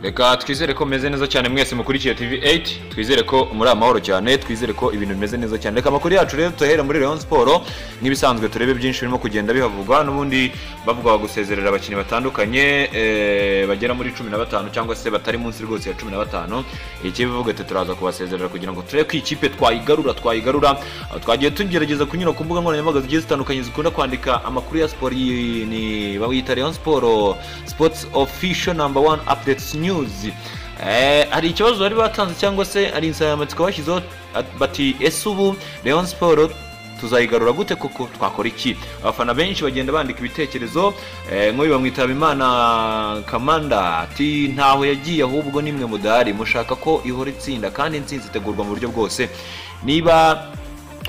reka twizere ko mumeze neza cyane mwese mukurikiye TV8 twizere ko muri amahoro cyane twizere ko ibintu bimeze neza cyane reka amakuru yacu rero tuhere muri Rayon Sport nk'ibisanzwe turebe byinshi birimo kugenda bihavugwa n'ubundi bavuga gusezerera abakinnyi batandukanye eh, bagera muri 15 cyangwa se batari munsi rwose ya 15 ikibivuga ati turaza kubasezerera kugira ngo turebe ko ikipe twayigarura twayigarura Aho twagiye tugerageza kunyura ku mbuga nkoranyambaga zigiye zitandukanye zikunda kwandika amakuru ya siporo iyi ni bayita Rayon Sport Sports Official number one updates news Eh, hari ikibazo bari batanze cyangwa se hari insanganyamatsiko bashyizeho at- bati ese ubu Rayon Sport tuzayigarura gute kuko twakora iki abafana benshi bagenda bandika ibitekerezo eh, nk'uyu bamwitaba imana kamanda ati ntaho yagiye ahubwo nimwe mudahari mushaka ko ihora itsinda kandi intsinzi itegurwa mu buryo bwose niba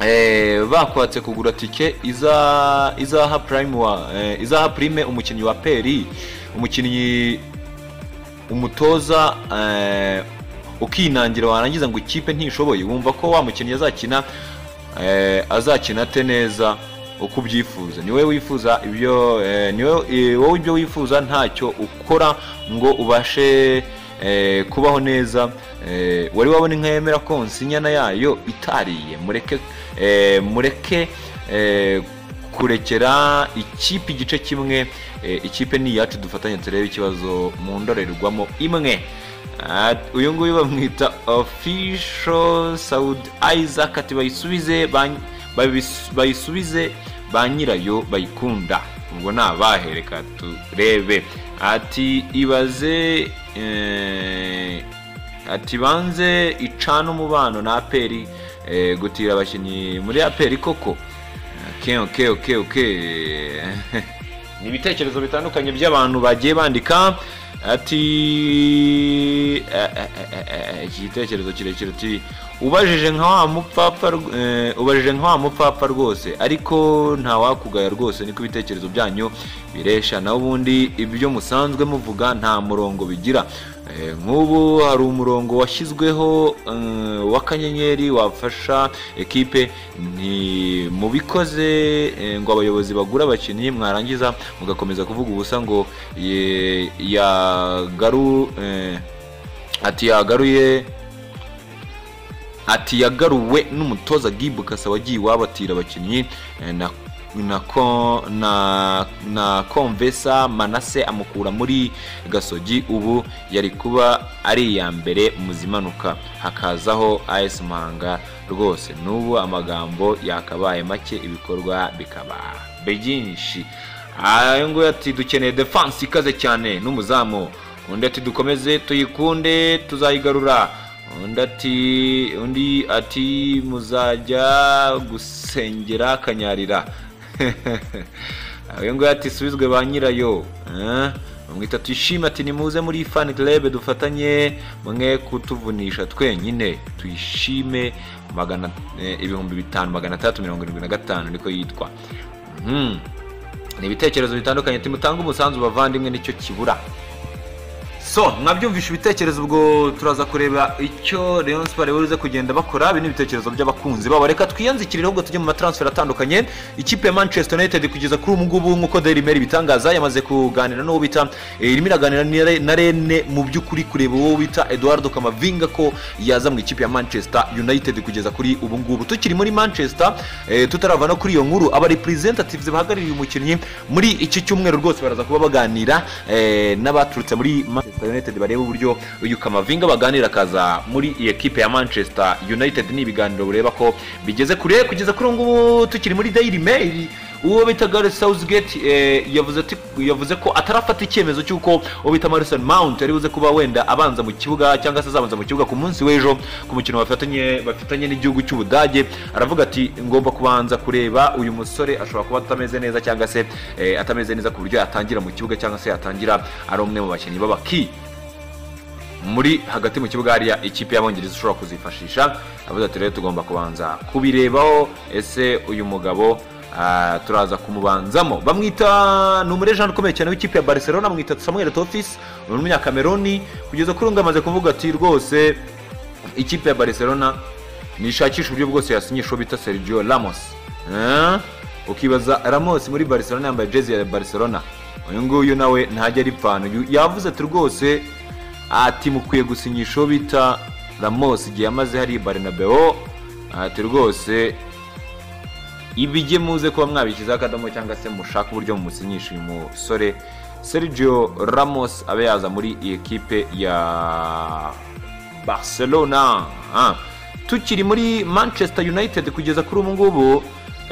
eh, bakwatse kugura tike iza- izaha prime wa- eh, izaha prime umukinnyi wa peri umukinnyi umutoza eh, ukinangira warangiza ngo ikipe ntishoboye wumva ko wa mukinnyi azakina eh, azakina ate neza uko ubyifuza niwe wifuza ibyo eh, niwe eh, wowe ibyo wifuza ntacyo ukora ngo ubashe eh, kubaho neza eh, wari wabona inka yemera konsa inyana yayo itariye mureke eh, mureke eh, kurekera ikipe igice kimwe eh, ikipe ni iyacu dufatanye turebe ikibazo mu ndorerwamo imwe Ah, uyu nguyu bamwita official saudi isaac ati bayisubize ba- babis- bayisubize ba nyirayo bayikunda ubwo ni abahe reka turebe ati ibaze eh, ati banze icana umubano na aperi eh, gutira abakinnyi muri aperi koko Okay, okay, okay, okay. ni ibitekerezo bitandukanye by'abantu bagiye bandika ati eh, eh, eh, eh, iki gitekerezo kirekire ati ubajije nka wa mupfapfa rw- eh, ubajije nka wa mupfapfa rwose ariko nta wakugaya rwose niko ibitekerezo byanyu biresha naho ubundi ibyo musanzwe muvuga nta murongo bigira Eh, nk'ubu hari umurongo washyizweho eh, w'akanyenyeri wafasha ekipe ntimubikoze eh, ngo abayobozi bagura abakinnyi mwarangiza mugakomeza kuvuga ubusa ngo ye- yagaru eh, ati yagaruye ati yagaruwe n'umutoza gibu kasa wagiye iwabo atira abakinnyi eh, na na ko na na komvesa manase amukura muri gasogi ubu yari kuba ari iya mbere mu zimanuka hakazaho as muhanga rwose n'ubu amagambo yakabaye make ibikorwa bikaba byinshi ayo nguyu ati dukeneye defanse ikaze cyane n'umuzamu undi ati dukomeze tuyikunde tuzayigarura undi ati undi ati muzajya gusengera kanyarira uyu nguyu ati subizwe ba nyirayo Eh? bamwita tuyishime ati nimuze muri fan club dufatanye mwe kutuvunisha twenyine tuyishime magana eh, ibihumbi bitanu magana atandatu mirongo irindwi na gatanu niko yitwa Mhm. ni ibitekerezo bitandukanye timutange umusanzu bavandimwe nicyo kibura so mwabyumvisha ibitekerezo ubwo turaza kureba icyo Rayon Sports buze kugenda bakora ibi ni ibitekerezo by'abakunzi babo reka twiyanzikireho ngo tujye mu matransfer atandukanye ikipe ya Manchester United kugeza kuri ubu ngubu nk'uko Daily Mail ibitangaza yamaze kuganira n'uwo bita eh, irimo iraganira na Re- na Rene mu by'ukuri kureba uwo bita Eduardo Camavinga ko yaza mu ikipe ya Manchester United kugeza kuri ubu ngubu tukiri muri Manchester eh, tutarava no kuri iyo nkuru aba representatives bahagarariye umukinnyi muri iki cyumweru rwose baraza kuba baganira eh, n'abaturutse muri Manchester United bareba uburyo uyu Kamavinga baganira akaza muri iyi ekipe ya Manchester United ni ibiganiro bureba ko bigeze kure kugeza kuri ubu ngubu tukiri muri Daily Mail uwo bita Gareth Southgate eh, yavuze ati yavuze ko atarafata icyemezo cy'uko uwo bita Mason Mount ari buze kuba wenda abanza mu kibuga cyangwa se azabanza mu kibuga ku munsi w'ejo ku mukino bafatanye bafitanye n'igihugu cy'Ubudage aravuga ati ngomba kubanza kureba uyu musore ashobora kuba atameze neza cyangwa se eh, atameze neza ku buryo yatangira mu kibuga cyangwa se yatangira ari umwe mu bakinnyi b'abaki muri hagati mu kibuga hariya ikipe y'abongereza ushobora kuzifashisha avuze ati rero tugomba kubanza kubirebaho ese uyu mugabo ah, turaza kumubanzamo bamwita ni umurejenti ukomeye cyane w'ikipe ya barcelona bamwita samuel tofis ni umunyakameroni kugeza kuri ubu ngubu amaze kuvuga ati rwose ikipe ya barcelona nishakisha uburyo bwose yasinyisha uwo bita sergio ramos Eh? ukibaza ramos muri barcelona yambaye jezi ya barcelona uyu nguyu nawe ntajya ari ipfana yavuze ati rwose ati mukwiye gusinyisha uwo bita Ramos igihe amaze hari Barnabeo ati rwose ibijye muze kuba mwabishyizeho akadomo cyangwa se mushaka uburyo mumusinyisha uyu musore Sergio Ramos abe yaza muri iyi kipe ya Barcelona Ah, tukiri muri Manchester United kugeza kuri ubu ngubu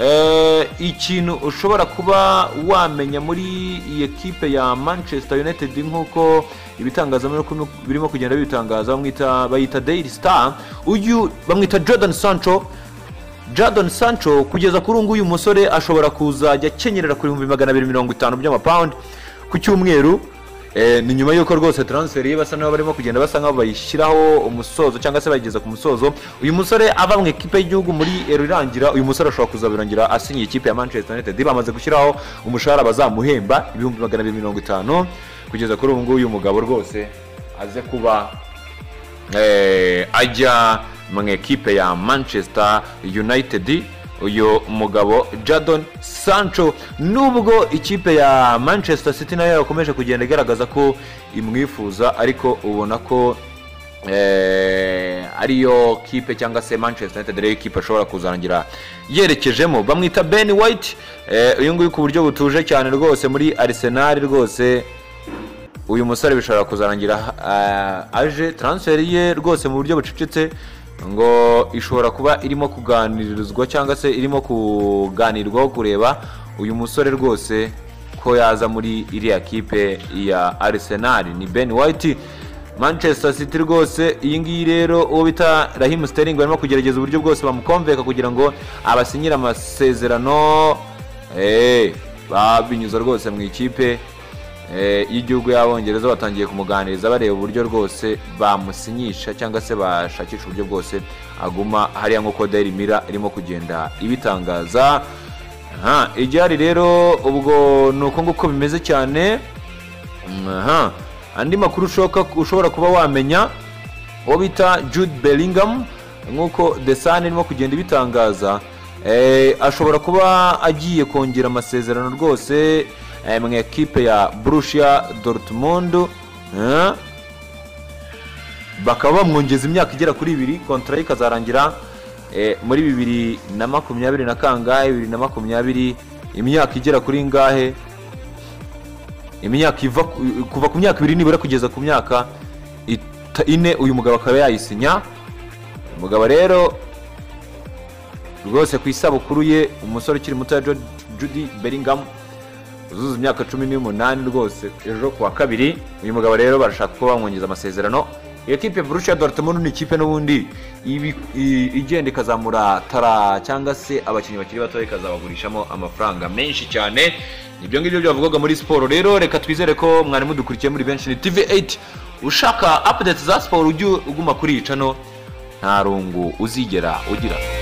eh, ikintu ushobora kuba wamenya muri iyi kipe ya Manchester United nk'uko ibitangazamakuru birimo kugenda bibitangaza bamwita bayita Daily Star uyu bamwita Jordan Sancho Jadon Sancho kugeza kuri ubu ngubu uyu musore ashobora kuzajya akenyerera ku bihumbi magana abiri mirongo itanu by'amapawundi ku cyumweru Eh, ni nyuma y'uko rwose transferi ye basa n'aho barimo kugenda basa nk'aho bayishyiraho umusozo cyangwa se bayigeza ku musozo uyu musore ava mu ikipe y'igihugu muri ero irangira uyu musore ashobora kuzabirangira asinye ikipe ya manchester united bamaze gushyiraho umushahara bazamuhemba ibihumbi magana abiri mirongo itanu kugeza kuri ubu ngubu uyu mugabo rwose aze kuba eh, ajya mu ekipe ya manchester united uyu mugabo jadon sancho nubwo ikipe ya manchester city nayo yakomeje kugenda igaragaza ko imwifuza ariko ubona ko eh, ariyo kipe cyangwa se manchester united ariyo kipe ashobora kuzarangira yerekejemo bamwita ben white eh, uyu nguyu ku buryo butuje cyane rwose muri arsenal rwose uyu musore bishobora kuzarangira ah, aje transferi ye rwose mu buryo bucecetse ngo ishobora kuba irimo kuganirizwa cyangwa se irimo kuganirwaho kureba uyu musore rwose ko yaza muri iriya kipe ya arsenal ni ben white manchester city rwose iyi ngiyi rero uwo bita rahimu sterling barimo kugerageza uburyo bwose bamukomveka kugira ngo abasinyire amasezerano eh, babinyuza rwose mu ikipe Eh, y'igihugu y'abongereza batangiye kumuganiriza bareba uburyo rwose bamusinyisha cyangwa se bashakisha uburyo bwose aguma hariya nk'uko Daily Mirror irimo kugenda ibitangaza aha igihari rero ubwo ni uko nguko bimeze cyane Mm, aha andi makuru ushoka ushobora kuba wamenya uwo bita Jude Bellingham nk'uko The Sun irimo kugenda ibitangaza eh, ashobora kuba agiye kongera amasezerano rwose eh, mu ekipe ya Borussia Dortmund eh, bakaba bamwongeza imyaka igera kuri ibiri kontara ye ikazarangira eh, muri bibiri na makumyabiri na kangahe bibiri na makumyabiri imyaka igera kuri ngahe imyaka iva ku- kuva ku myaka ibiri nibura kugeza ku myaka ita- ine uyu mugabo akaba yayisinya umugabo rero rwose ku isabukuru ye umusore ukiri muto ya Jude- Jude Bellingham uzuza imyaka cumi n'umunani rwose ejo ku wa kabiri uyu mugabo rero barashaka ko bamwongeza amasezerano iyo kipe Borussia Dortmund ni ikipe n'ubundi ibi- i- igenda ikazamura tara cyangwa se abakinnyi bakiri bato ikazabagurishamo amafaranga menshi cyane ibyo ngibyo byavugaga muri siporo rero reka twizere ko mwari mudukurikiye muri benshi ni TV8 ushaka update za siporo ujye uguma kuri iyi cano nta rungu uzigera ugira